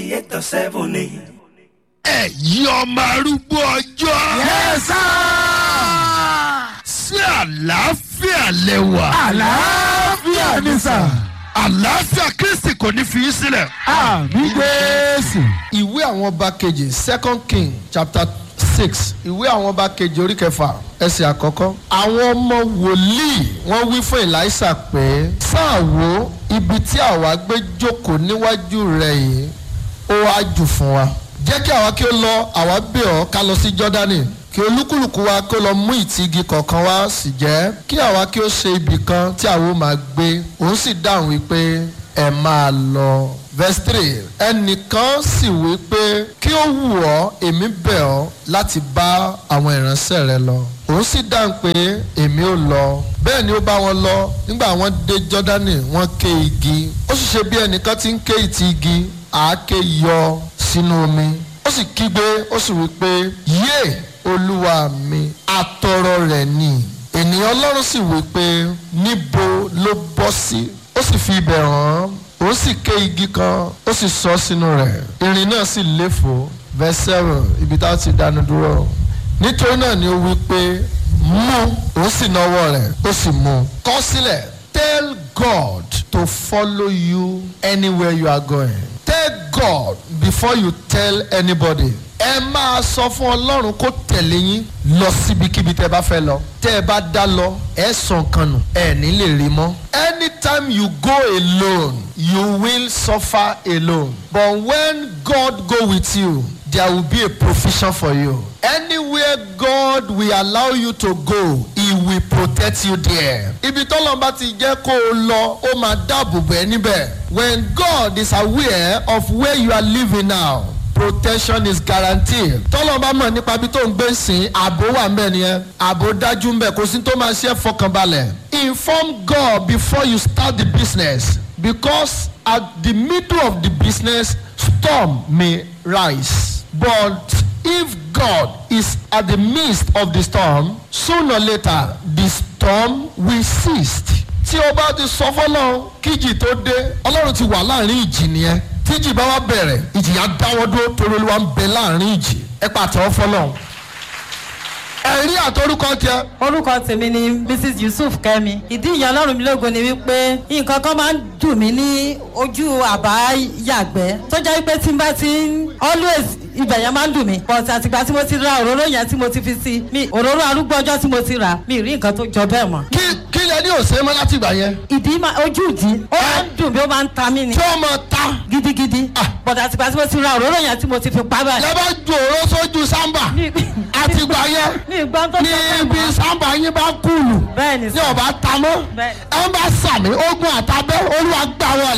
ninety eight dot seven ni. ẹ̀yin ọmọ arúgbó ọjọ́. yẹ́sà. sí àlàáfíà lẹ́wà. àlàáfíà ni sà. àlàáfíà kristi kò ní fi í sílẹ̀. àmì jésù. ìwé àwọn ọba kejì second king chapter six ìwé àwọn ọba kejì orí kẹfà ẹsẹ̀ àkọ́kọ́. àwọn ọmọ wòlíì wọ́n wí fún elisha pé sáà wo ibi tí àwa gbé jókòó níwájú rẹ̀ yìí ó wá jù fún wa. jẹ́ kí àwa kí ó lọ àwa bẹ̀ ọ́ ká lọ sí jọ́dánì kí olúkúlùkù wa kó lọ mú ìtì igi kọ̀ọ̀kan wá sì jẹ́ kí àwa kí ó ṣe ibì kan tí àwa ó máa gbé òun sì dáhùn wípé ẹ máa lọ. verse three ẹnìkan sì wí pé kí ó wù ọ́ èmi bẹ̀ ọ́ láti bá àwọn ìránṣẹ́ rẹ lọ. òun sì dáhùn pé èmi ò lọ. bẹ́ẹ̀ ni ó bá wọn lọ nígbà wọ́n dé jọ́dánì wọ́n ké igi. ó sì ṣe bí ẹnìkan ti ń ké ìtì igi àáké yọ sínú omi. ó sì kígbe ó sì wí pé yé olúwa mi atọrọ rẹ̀ ni. ènìyàn ọlọ́run sì wí pé níbo ló bọ́ sí. ó sì fi ibẹ̀ hàn án ó sì ké igi kan ó sì sọ sínú rẹ̀ irin náà sì léfò verse seven ibi tá a ti dánu dúró nítorí náà ni ó wí pé mú ó sì náwó rẹ̀ ó sì mú kọ sílẹ̀ tell God to follow you anywhere you are going tell God before you tell anybody ẹ máa sọ fún ọlọ́run kó tẹ̀lé yín lọ síbikíbi tẹ́ bá fẹ́ lọ tẹ́ ẹ bá dá lọ ẹ sàn kan nù ẹ ní lè rí mọ́. anytime you go alone you will suffer alone but when God go with you there will be a provision for you. anywhere God will allow you to go he will protect you there. ibi tọ́lọ́mọba ti jẹ́ kó o lọ ó máa dáàbò bẹ́ẹ̀ níbẹ̀. when God is aware of where you are living now protection is guaranteed. tọ́lọ́ba mọ̀ nípa bí tó ń gbé sìn ààbò wà ń bẹ̀ nìyẹn ààbò dájú ń bẹ̀ kò sí tó máa ṣe é fọkànbalẹ̀. inform God before you start the business because at the middle of the business storm may rise but if God is at the midst of the storm sooner or later the storm will cease. tí o bá ti sọ fọlọ́run kíjì tó dé ọlọ́run ti wà láàrin ìjì nìyẹn tíjì bá wá bẹ̀rẹ̀ ìjìyà dáwọ́ dúró torí olúwa ń bẹ láàrin ìjì ẹ pàtẹ́wọ́ fọlọ́run. ẹ̀rí àtọ́rúkọ tiẹ̀ orúkọ tèmi ni mrs yusuf kẹmi ìdí ìyá ọlọ́run mi lógo ni wípé nǹkan kan máa ń dùn mí ní ojú àbá yàgbẹ́ tó jẹ́ wípé tí n bá ti ń always ibẹ̀ yẹn máa ń dùn mí but àtìgbà tí mo ti ra òróró yẹn tí mo ti fi sí mi òróró arúgbó ọjọ́ tí mo ti rà mi rí nǹkan tó jọ bẹ́ẹ̀ mọ́. kí kí lẹ ní òsè mọ́ láti ìgbà yẹn ìdí máa ojú ìdí ó máa ń dùn mí ó máa ń ta mí ni tí ó mọ ta gidigidi but àtìgbà tí mo ti ra òróró yẹn tí mo ti fi pa báyìí. lẹ bá ju òró sójú sámbà mi àtìgbà yẹn mi gbọ́n tó ní sọ bẹ́ẹ̀ ibi mọ́. sámbà yín bá kúlù bẹ́ẹ̀ ni ní sọ ọba tamọ́ Bẹ́ẹ̀. ẹ ń bá sàmì ogun àtàbẹ́ olúwa gbà wọlé.